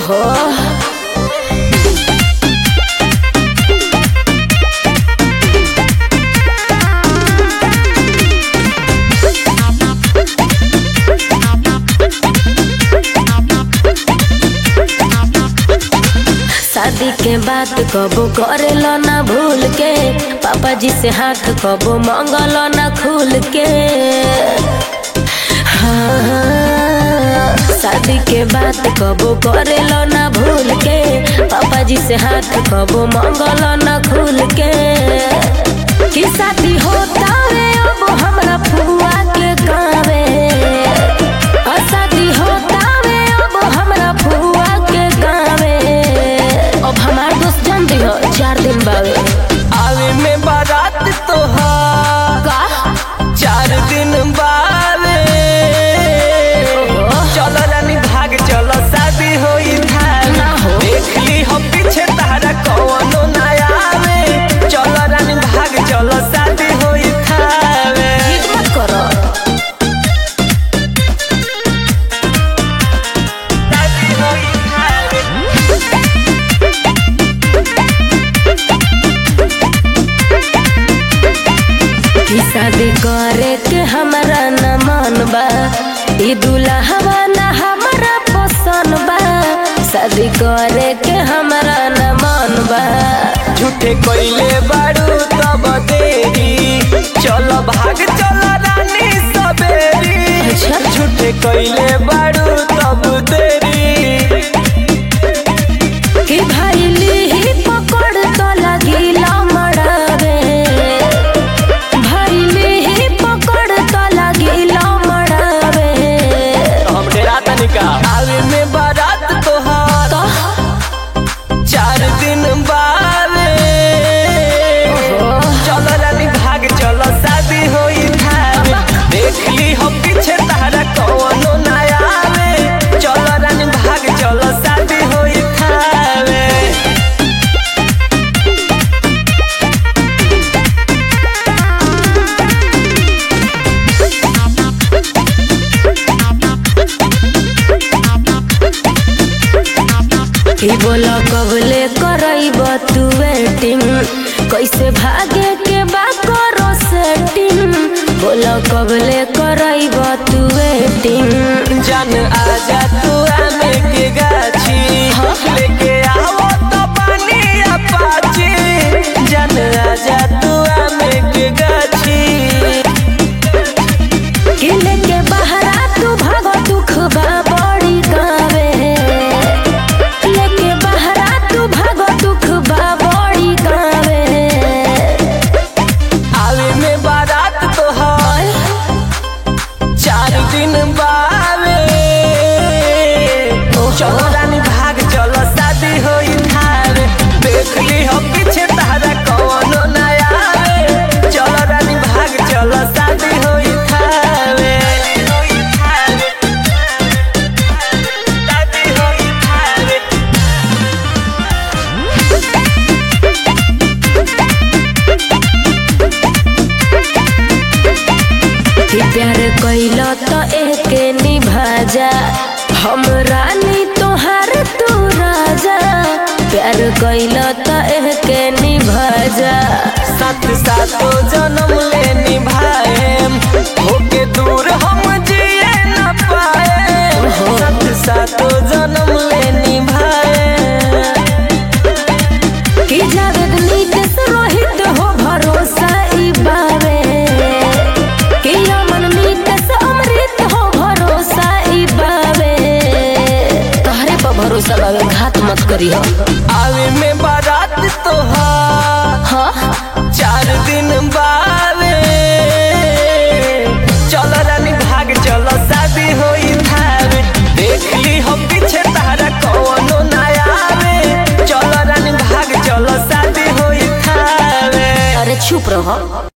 ओहो शादी के बात कबो करेलो ना भूल के पापा जी से हाथ कबो मांगलो ना खुल के हाँ, शादी के बात कबो करेलो ना भूल के पापा जी से हाथ कबो मांगलो ना खुल के कि शादी होता रे अब हमरा फुआ के गावे आ शादी होता रे अब हमरा फुआ के गावे अब हमार दोस्त जान दी हो चार दिन बावे आवे में बारात तोहार का चार दिन बावे चलो रानी भाग चलो शादी होई धार ना हो। देख ली हम पीछे तारा कौनो ना आवे चलो रानी भाग चलो शादी होई थावे जिद मत करो शादी होई थावे कि शादी करे के हमरा न मन बा ई दुल्हवा न हमरा पसंद बा शादी करे के हमरा न मन बा झूठे कोइले बारू तब देरी चलो भाग चलो रानी सबेरी अच्छा। झूठे कोइले बारू तब देरी कि भाई ली पकड़ तो लगिला मड़ावे भाई ली पकड़ तो लगिला मड़ावे हम डेरा तनिका आवे में बारात तोहार तो चार दिन बावे चलो रानी भाग चलो शादी होई थावे देख ली हम पीछे तारा कौनो ना आवे चलो रानी भाग चलो शादी होई थावे कि बोला कबले करब तू वेटिंग कैसे भागे के बा करो सेटिंग बोला कबले करब तू वेटिंग जान आजा तू आमे के गाछी लेके आओ तो पानी अपाची जान आजा तू आमे के गाछी कि लेके बहरा तू भागो दुख बा बड़ी गावे लेके बहरा तू भागो दुख बा बड़ी गावे आवे में बारात तोहार चार दिन बावे चलो रानी भाग चलो शादी होई थारे देख ली हम पीछे तारा कौनो ना आवे चलो रानी भाग चलो शादी होई थारे शादी होई थारे कि प्यार कैल तो एके निभाजा हम रानी तोहार तू राजा प्यार कैल तो एके निभाजा साथ साथो जन्म ले निभाएम होके दूर हम जिए न पाए साथ साथो जन्म ले निभाएम कि जावेद नीतेश रोहित हो भरोसा ई बावे कि अमन नीतेश अमृत हो भरोसा ई बावे तोहरे पर भरोसा बावे घात मत करी हो आवे में बारात तोहार हाँ चार दिन बावे चलो रानी भाग चलो शादी होई थावे देख ली हम पीछे तारा कौनो ना आवे चलो रानी भाग चलो शादी होई थावे अरे चुप रहो